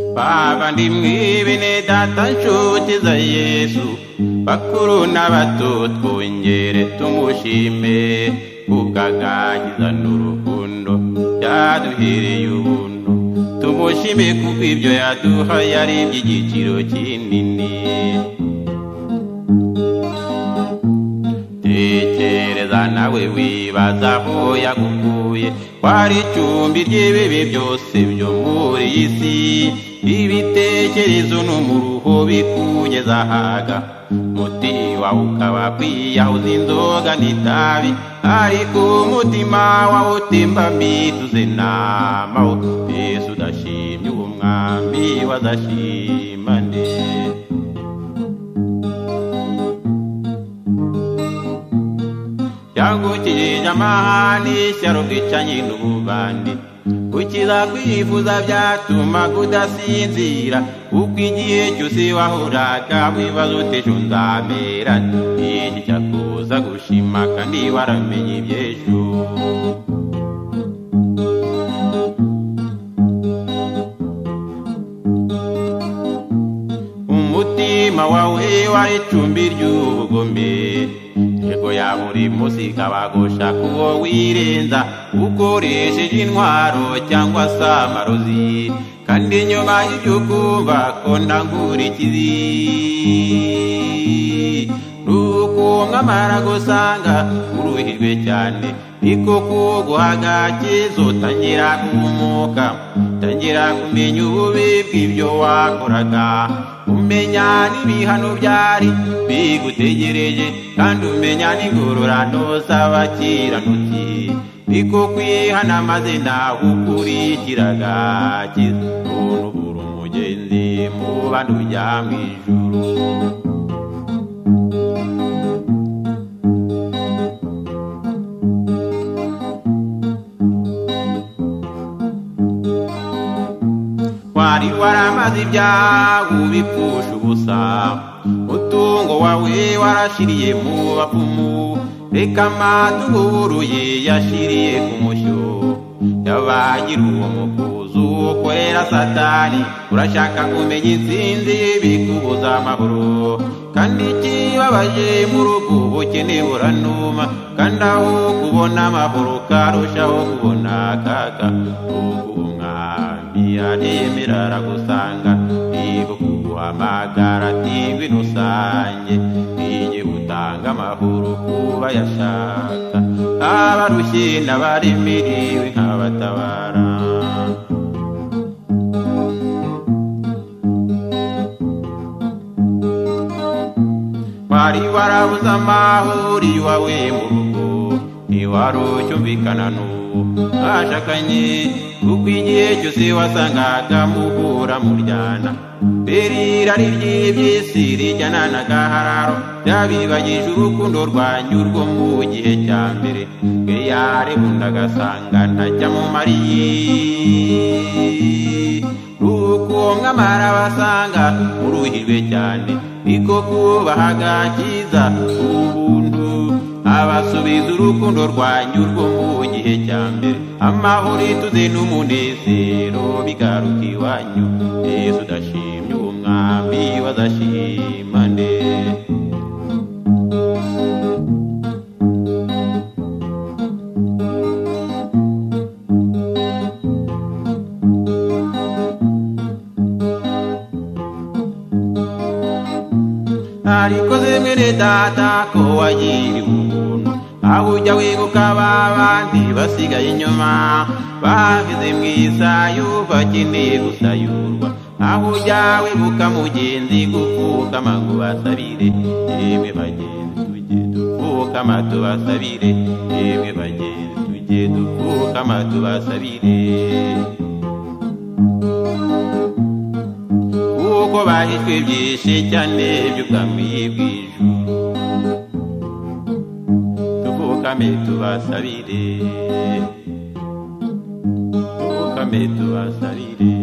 abavandimwe be ne data nshuti za yesu bakuru n'abato twongere tumushime kubw'agakiza n'urukundo yaduhereye ubuntu tumushime kuko ibyo yaduhaye ari iby'igiciro kinini tekereza nawe wibaza aho yagukuye kwari icumbi ry'ibibi byose byo muri iyi si ibitekerezo no mu ruho bikugeza ahaga umuti wawe ukaba kwiyahuza inzoga n'itabi ariko umutima wawe utemba mbituze namawo yesu udashimye uwo mwami wazashimane cyagukiye nyamahani ishyaro bwicanye n'ububandi ukiza kwifuza byatuma udasinzira kuko igihe cyose wahuraga wibaza ute ejo nzamera iki cyakubuza gushima kandi waramenye iby'ejo umutima wawe wari icumbi ry'ubugome yego ya buri munsi ikabagusha kuwo wirenza ukoresheje intwaro cyangwa se amarozi kandi nyuma y'ibyo ukumva ko ntangura ikizi nukumwamara gusanga uruhirwe cyane niko kuguhaga kizo tangira guhumuka tangira kumenya ububi bw'ibyo wakoraga umenya n'ibihano byari bigutegereje kandi umenya n'ingororano z'abakiranutsi niko kwihana maze nawe ukurikiraga kiza umuntu uri umugenzi mu bantu ujya mu ijuru wari waramaze ibyaha ubipfusha ubusa mutungo wawe warashiriye mu bapfumu reka amaduburuye yashiriye ku mushyo yabagira uwo mukuzu ukorera satani urashaka kumenya intsinzi bikubuza amahoro kandi ikibabaje muri ubwo bukene buranuma kandi aho kubona amahoro karushaho kubona akaga ntiyaremera aragusanga niba kuguhamagara atiwi nusange igihe gutanga amahoro kuba yashaka abarushye n'abaremeriwe nkabatabara wari warabuze amahoro iwawe mu rugo ntiwari ucyumvikana n'uwo mwashakanye kuko igihe cyose wasangaga muhura muryana mbere irari ry'iby'isi rijyana n'agahararo byabibagije urukundo rwanyu rwo mu gihe cya mbere bweyare bundi agasanga ntajya mu mariye nuko mwamara basanga uruhirwe cyane niko kubahaga cyiza ubuntu abasubiza urukundo rwanyu rwo mu gihe cya mbere amahoro ituze n'umunezero bigaruka iwanyu yesu udashimye uwo mwami wazashimane ariko zemwene data ko wagiriwe ubuntu aho ujya wibuka ba bandi basigaye inyuma baheze mu isayo bakeneye gusayurwa aho ujya wibuka mugenzi gupfukama ngo basabire yemwe bagenzi tujye dupfukama tubasabire yemwe bagenzi tujye dupfukama tubasabire kuko bahishwe byinshi cyane by'ubwami bw'ijuru tuvukame tubasabire tuvukame tubasabire